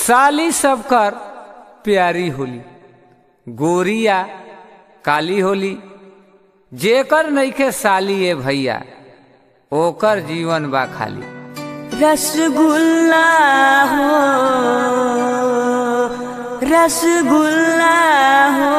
साली सबकर प्यारी होली गोरिया काली होली जेकर नइखे साली ए भैया ओकर जीवन बा खाली रसगुल्ला हो रसगुल्ला हो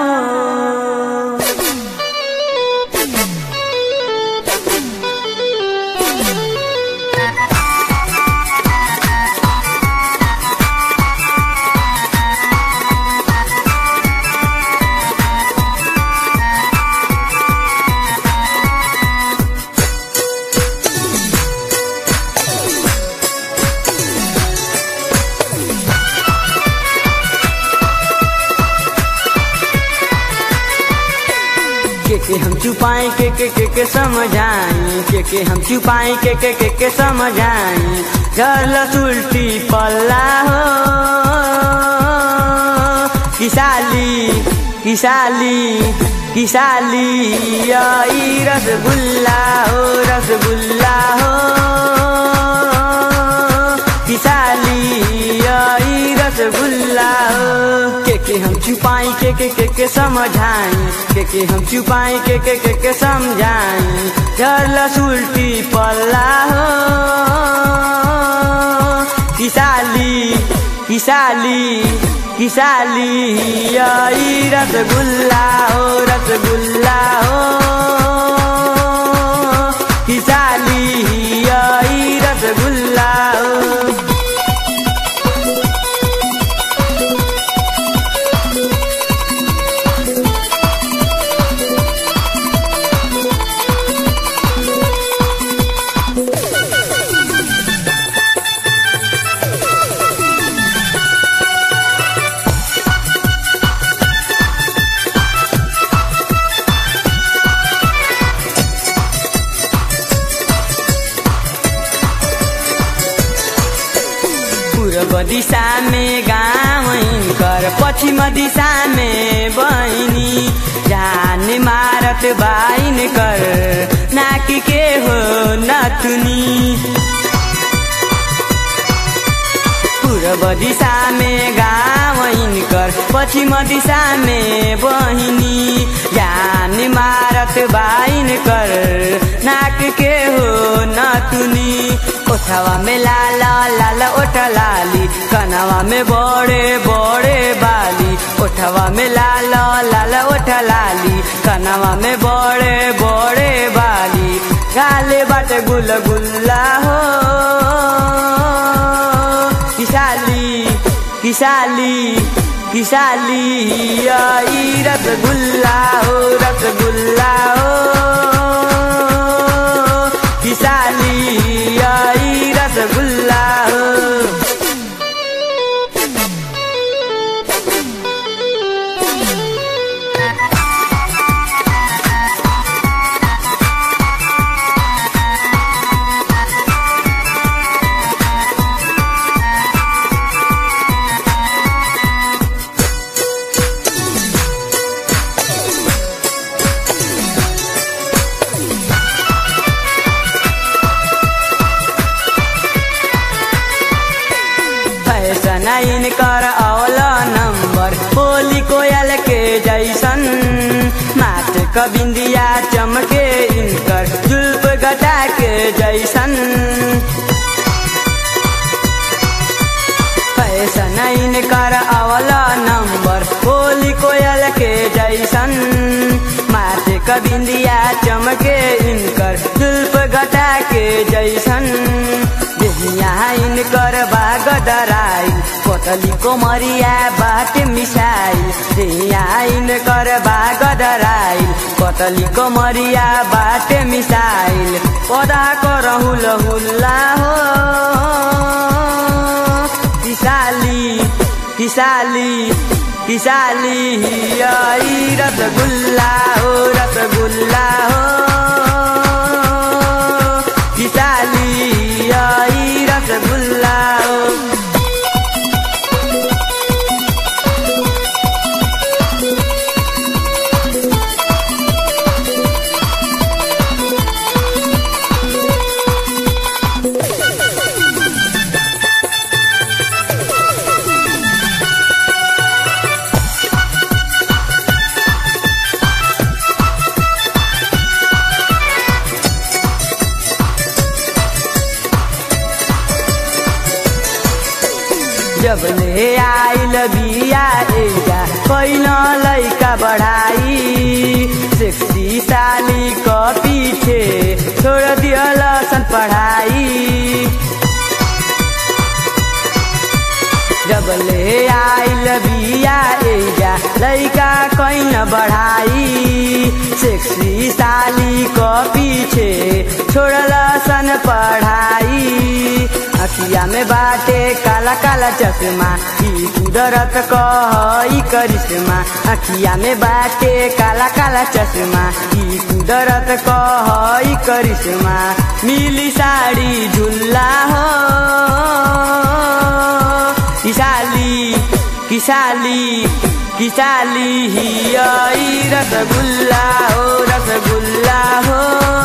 के के हम छुपाए के के के के समझाई के के हम छुपाए के के के के समझाई जल उल्टी पल्ला हो किसाली किसाली किसाली आई रसगुल्ला हो रसगुल्ला हो किसाली आई रसगुल्ला हो के के हम छुपाई के के के के समझाई के के हम छुपाई के के के के समझाई झरलस उल्टी पल्ला हो किसाली किसाली किसाली आई रसगुल्ला हो रसगुल्ला हो किसाली आई रसगुल्ला हो पूर्व दिशा में गाँव कर पश्चिम दिशा में बहिनी जान मारत बाइन कर नाकी के हो नथुनी पूर्व दिशा में गाँव कर पश्चिम दिशा में बहिनी जान मारत बाइन कर नाक के हो नथुनी ओठवा में लाल लाल ओठ लाली कनवा में बड़े बड़े बाली ओठवा में लाल लाल ओठ लाली कनवा में बड़े बड़े बाली गाले बाटे गुल गुल्ला हो किसाली किसाली किसाली आई रसगुल्ला हो रसगुल्ला हो किसाली आई रसगुल्ला हो फैशन इनकर औला नंबर होली कोयल के जैसन माथ क बिंदिया चमके इनकर जुल्फ गटा के जैसन फैशन इनकर औला नंबर होली कोयल के जैसन माथ क बिंदिया चमके इनकर जुल्फ गटा के जैसन यहाँ इनकर बाग डराई कोतली कोमरिया बाट मिसाई यहाँ इनकर बाग डराई कोतली कोमरिया बाट मिसाइल पौधा को रहुल हुल्ला हो किसाली किसाली किसाली आई रसगुल्ला हो रसगुल्ला हो किसाली आई रसगुल्ला हो जब ले आइल बिया एजा पहिला लैका बढ़ाई सेक्सी साली क पीछे छोड़ दियल सन पढ़ाई जब ले आइल बिया एजा लैका कैन बढ़ाई सेक्सी साली क पीछे छोड़ल सन पढ़ाई अखिया में बाटे काला काला चश्मा ई कुदरत कही करिश्मा अखिया में बाटे काला काला चश्मा ई कुदरत कही करिश्मा मिली साड़ी झुल्ला हो किसाली किसाली किसाली हिया ई रसगुल्ला हो रसगुल्ला हो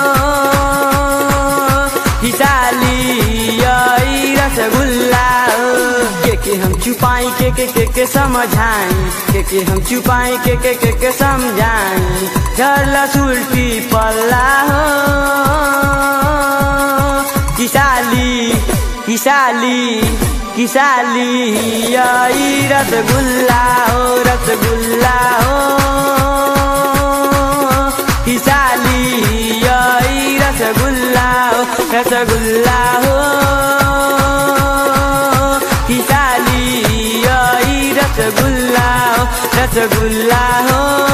किसाली हिया ई रसगुल्ला हो के के हम छुपाई के के के के समझाई के के हम छुपाई के के के के समझाई झरला सुल्टी पल्ला हो किसाली किसाली किसाली आई रसगुल्ला हो रसगुल्ला हो किसाली आई रसगुल्ला हो रसगुल्ला हो किसाली आई रसगुल्ला हो रसगुल्ला हो